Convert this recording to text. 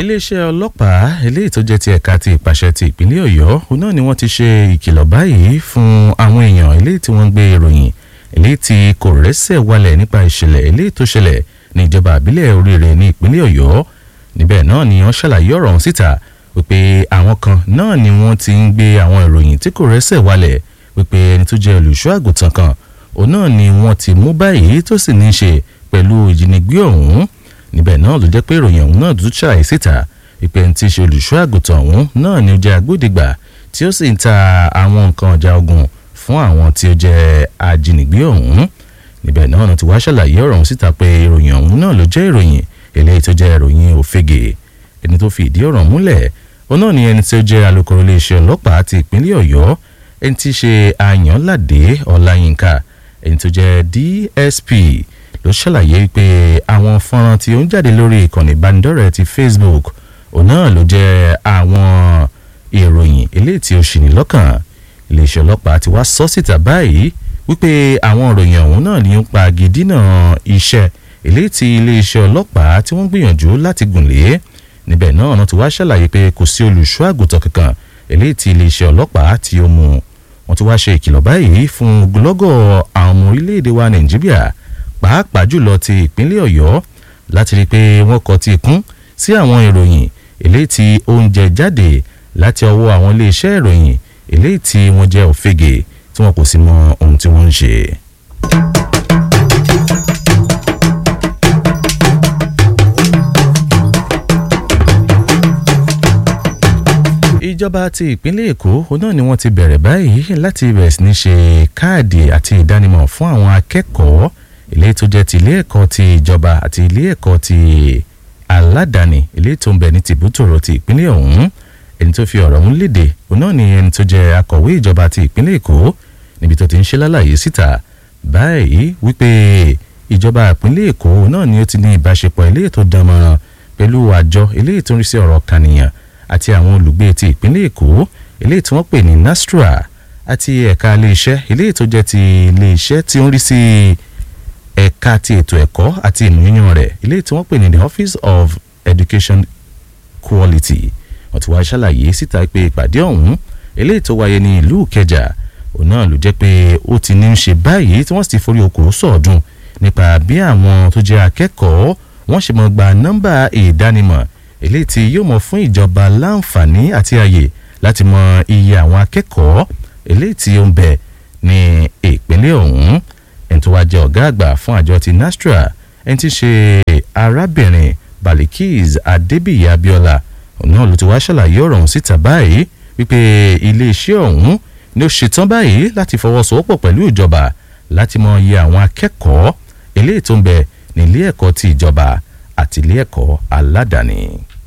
iléeṣẹ́ ọlọ́pàá eléyìí tó jẹ́ ti ẹ̀ka ti ìpàṣẹ ti ìpínlẹ̀ ọ̀yọ́ òun náà ni wọ́n ti ṣe ìkìlọ̀ báyìí fún àwọn èèyàn eléyìí tí wọ́n ń gbé ìròyìn eléyìí tí kò rẹ́sẹ̀ wálẹ̀ nípa ìṣẹ̀lẹ̀ eléyìí tó ṣẹlẹ̀ ní ìjọba àbílẹ̀ oríire ní ìpínlẹ̀ ọ̀yọ́ níbẹ̀ náà ni wọ́n ṣàlàyé ọ̀rọ̀ ọ̀hún síta wípé àwọn kan náà ni wọ́n ti ń gbé àwọn ìròyìn tí kò rẹ́sẹ̀ wálẹ̀ wípé ẹni tó jẹ́ olùṣọ́ àgùntàn kan òun náà ni wọ́n ti mú báyìí tó sì ní í ṣe pẹ̀lú ìjínigbé ọ̀hún níbẹ̀ náà ló jẹ́ pé ìròyìn ọ̀hún náà dúdú ṣàlàyé síta ìpè ní ti ṣe olùṣọ́ àgùntàn ọ̀hún náà ni ó jẹ́ agbódegbà tí ó sì ń ta àwọn nǹkan ọjà ogun fún àwọn tí ó jẹ́ ajínigbé ọ̀hún níbẹ̀ náà ló ti wá ṣàlàyé ọ̀rọ̀ ọ̀hún síta pé ìròyìn ọ̀hún náà ló jẹ́ ìròyìn eléyìí tó jẹ́ ìròyìn òfegè ẹni tó fi ìdí ọ̀rọ̀ múlẹ̀ òun náà ni ẹni tí ó jẹ́ alukoro iléeṣẹ́ ọlọ́pàá ti ìpínlẹ̀ ọ̀yọ́ ẹni tí í ṣe àyànládé ọláyínká ẹni tó jẹ́ dsp ló ṣàlàyé pé àwọn fọ́nrán tí ó ń jáde lórí ìkànnì ìbánidọ́rẹ̀ẹ́ ti facebook òun náà ló jẹ́ àwọn ìròyìn eléyìí tí ó ṣì ní lọ́kàn iléeṣẹ́ ọlọ́pàá ti wá sọ síta báyìí wípé àwọn ìròyìn ọ̀hún náà ní ń pa gidina iṣẹ́ eléyìí tí iléeṣẹ́ ọlọ́pàá tí wọ́n gbìyànjú láti gùn lé níbẹ̀ náà wọ́n ti wá ṣàlàyé pé kò sí olùṣọ́ àgùntàn kankan eléyìí tí iléeṣẹ́ ọlọ́pàá tí ó mú wọ́n ti wá ṣe ìkìlọ̀ báyìí fún ogunlọ́gọ̀ àwọn ọmọ orílẹ̀-èdè wa nàìjíríà pàápàá jùlọ ti ìpínlẹ̀ ọ̀yọ́ láti rí i pé wọ́n kọ ti kún sí àwọn ìròyìn eléyìí tí ó ń jẹ jáde láti ọwọ́ àwọn iléeṣẹ́ ìròyìn eléyìí tí wọ́n jẹ́ òfegè tí wọn kò sì mọ ohun tí wọ́n ń ṣe. ìjọba ti ìpínlẹ̀ èkó òun náà ni wọ́n ti bẹ̀rẹ̀ báyìí láti bẹ̀rẹ̀ sí ní ṣe káàdì àti ìdánimọ̀ fún àwọn akẹ́kọ̀ọ́ ilé tó jẹ́ ti ilé ẹ̀kọ́ ti ìjọba àti ilé ẹ̀kọ́ ti aládàáni ilé tó ń bẹ ní tìbútòrò ti ìpínlẹ̀ ọ̀hún ẹni tó fi ọ̀rọ̀ ọ̀hún léde òun náà ni ẹni tó jẹ́ akọ̀wé ìjọba ti ìpínlẹ̀ èkó níbi tó ti ń ṣe lálàyé síta báyìí wípé ìjọba ìpínlẹ̀ èkó náà ni ó ti ní ìbáṣepọ̀ ilé tó dánmọ́ràn pẹ̀lú àjọ ilé tó ń rí sí ọ̀rọ̀ kànìyàn àti àwọn olùgbé ti ìpínlẹ̀ èkó ilé tí wọ́n pè ní nastra àti ẹ̀ka iléeṣẹ́ ilé tó jẹ́ ti iléeṣẹ́ tí ó ń rí sí ẹ̀ka ti ètò ẹ̀kọ́ àti ìmúyàn rẹ̀ ilé tí wọ́n pè ní the office of education quality wọ́n ti wá ṣàlàyé síta pé ìpàdé ọ̀hún ilé tó wáyé ní ìlú ìkẹjà òun náà ló jẹ́ pé ó ti ní í ṣe báyìí tí wọ́n sì ti forí okòó sọ̀ọ́dún nípa bí àwọn tó jẹ́ akẹ́kọ̀ọ́ wọ́n ṣe mọ̀ gba nọ́mbà ìdánimọ̀ eléyìí tí yóò mọ̀ fún ìjọba láǹfààní àti ààyè láti mọ iye àwọn akẹ́kọ̀ọ́ eléyìí tí ó ń bẹ ní ìpínlẹ̀ ọ̀hún ẹni tó wá jẹ́ ọ̀gá àgbà fún àjọ ti nastra ẹni tí ṣe arábìnrin balikis adébíyí abiola òun náà ló ti wá ṣàlàyé ọ̀rọ̀ ọ̀hún síta báyìí wípé iléeṣẹ́ ọ̀hún ni ó ṣetán báyìí láti fọwọ́sowọ́pọ̀ pẹ̀lú ìjọba láti mọ iye àwọn akẹ́kọ̀ọ́ eléyìí tó ń bẹ ní ilé ẹ̀kọ́ ti ìjọba àti ilé ẹ̀kọ́ aládàáni.